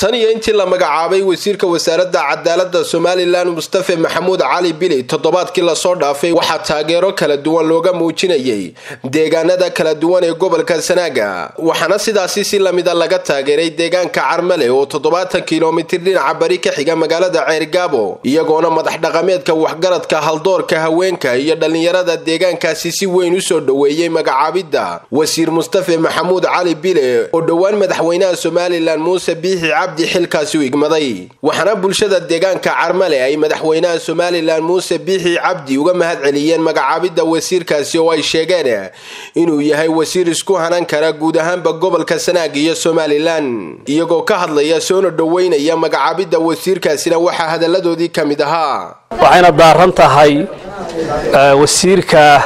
tan iyo intii la magacaabay wasiirka wasaaradda cadaaladda somalilan mustafe maxamuud cali bili toddobaadkii lasoo dhaafay waxaa taageero kala duwan looga muujinayay deegaanada kala duwan ee gobolka sanaaga waxaana sidaasi si lamida laga taageeray deegaanka carmale oo toddobaatan kilomitir dhinaca bari ka xiga magaalada ceergaabo iyagoona madax dhaqameedka waxgaradka haldoorka haweenka iyo dhallinyarada deegaankaasi si weyn usoo dhoweeyey magacaabidda wasiir mustafe maxamuud cali bile oo dhowaan madaxweynaha somalilan muuse biixi cabdi xilkaasi u igmaday waxaana bulshada deegaanka carmale ay madaxweynaha somalilan muuse biixi cabdi uga mahad celiyeen magacaabidda wasiirkaasi oo ay sheegeen inuu yahay wasiir isku hanan kara guud ahaanba gobolka sanaag iyo somalilan iyagoo ka hadlaya soona dhoweynaya magacaabidda wasiirkaasina waxaa hadalladoodii ka mid ahaa waxayna daaran tahay wasiirka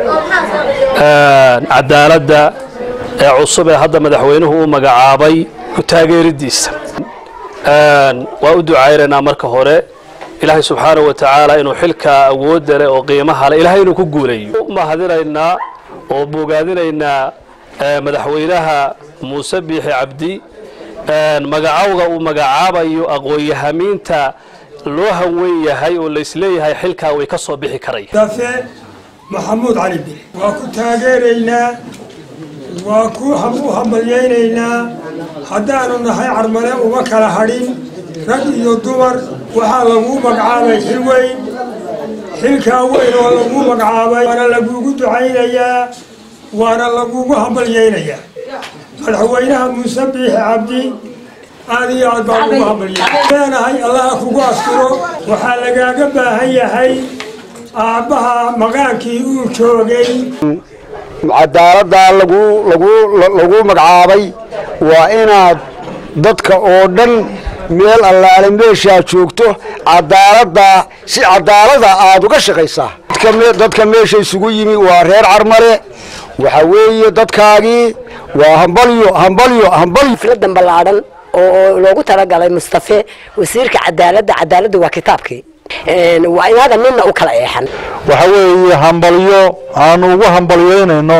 cadaaladda ee cusub ee hadda madaxweynuhu uu magacaabay ku taageeridiisa waa u ducaynaynaa marka hore ilaahay subxaanahu wa tacaala inuu xilkaa awoodda leh oo qiimaha leh ilahay inuu ku guulayo u mahadinaynaa oo bogaadinaynaa madaxweynaha muuse biixi cabdi magacowga uu magacaabayo aqoon-yahamiinta loo hanweyn yahay oo laysleeyahay xilkaa way ka soo bixi karaya dafe maxamuud cali bil waa ku taageeraynaa waa ku u hambalyaynaynaa haddaanu nahay carmale uma kala hadhin rag iyo dumar waxaa laguu magacaabay xil weyn xilkaa weyn oo laguu magacaabay waana laguugu ducaynayaa waana laguugu hambalyaynayaa madaxweynaha muuse biixi cabdi aad iyo aad baan ugu hambalyay leenahay allaha kugu asturo waxaa lagaaga baahan yahay aabbaha maqaankii uu joogay cadaaladdaa lagu lagu lagu magacaabay waa inaad dadka oo dhan meel allaale meeshaad joogto cadaaladdaa si cadaalada aada uga shaqaysaa dadka meesha isugu yimi waa reer carmale waxa weeye dadkaagii waa hambalyo hambalyo hambalyo filadan ballaadhan oo loogu talagalay mustafe wasiirka cadaaladda cadaaladda waa kitaabkii waa inaada midna u kala eexan waxa weeye hambalyo aanu ugu hambalyeynayno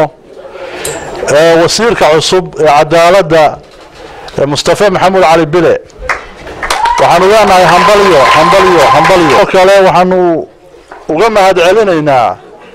wasiirka cusub ee cadaaladda mustafe maxamuud cali bile waxaanu leenahay hambalyo hambalyo hambalyo oo kale waxaanu uga mahad celinaynaa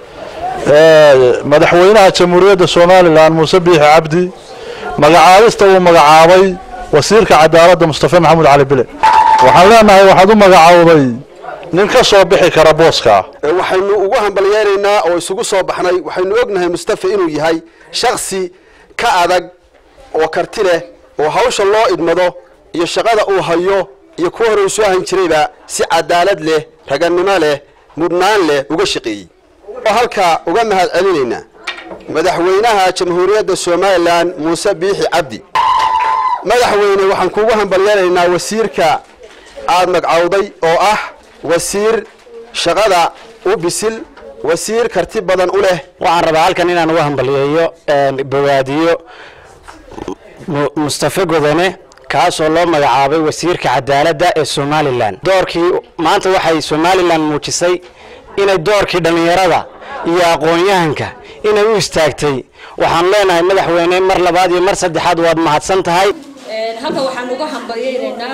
madaxweynaha jamhuuriyadda somalilan muuse biixi cabdi magacaabista uu magacaabay wasiirka cadaaladda mustafe maxamuud cali bile waxaan leenahay waxaad u magacaawday nin ka soo bixi kara booska waxaynu ugu hambalyeynaynaa oo isugu soo baxnay waxaynu ognahay mustafe inuu yahay shaksi ka adag oo karti leh oo hawsha loo idmado iyo shaqada uu hayo iyo kuwa hore uu soo ahan jirayba si cadaalad leh ragannimo leh mudnaan leh uga shaqeeyey oo halkaa uga mahad celinaynaa madaxweynaha jamhuuriyadda somalilan muuse biixi cabdi madaxweyne waxaan kuugu hambalyeynaynaa wasiirka aada magcawday oo ah wasiir shaqada u bisil wasiir karti badan u leh waxaan rabaa halkan inaan uga hambalyeeyo bogaadiyo mustafe godone kaasoo loo magacaabay wasiirka cadaaladda ee somalilan doorkii maanta waxay somalilan muujisay inay doorkii dhallinyarada iyo aqoon-yahanka inay u istaagtay waxaan leenahay madaxweyne mar labaad iyo mar saddexaad waad mahadsan tahay halkan waxaan uga hambalyeynaynaa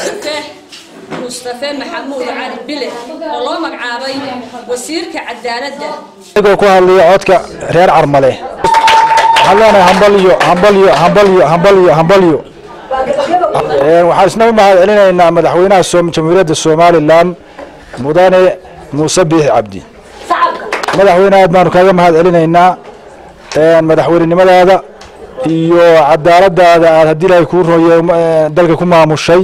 mustafe maxamuud cali bile oo loo magacaabay wasiirka cadaaladda anigoo ku hadlaya codka reer carmale waxaan leenahay hambalyo hambalyo hambalyo hambalyo hambalyo waxaan isna u mahad celinaynaa madaxweynaha jamhuuriyadda somalilan mudane muuse biixi cabdi madaxweyne aad baanu kaaga mahad celinaynaa madaxweynenimadaada iyo cadaaladaada aad haddii ilaahay kuu rooye dalka ku maamushay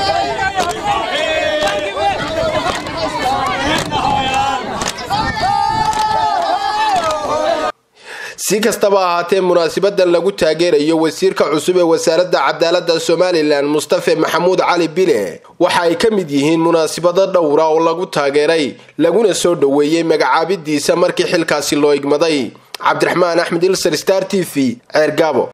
si kastaba ahaatee munaasabadan lagu taageerayo wasiirka cusub ee wasaaradda cadaaladda somalilan mustafe maxamuud cali bile waxa ay ka mid yihiin munaasabado dhowra oo lagu taageeray laguna soo dhoweeyey magacaabidiisa markii xilkaasi loo igmaday cabdiraxmaan axmed ilser star t v ceergaabo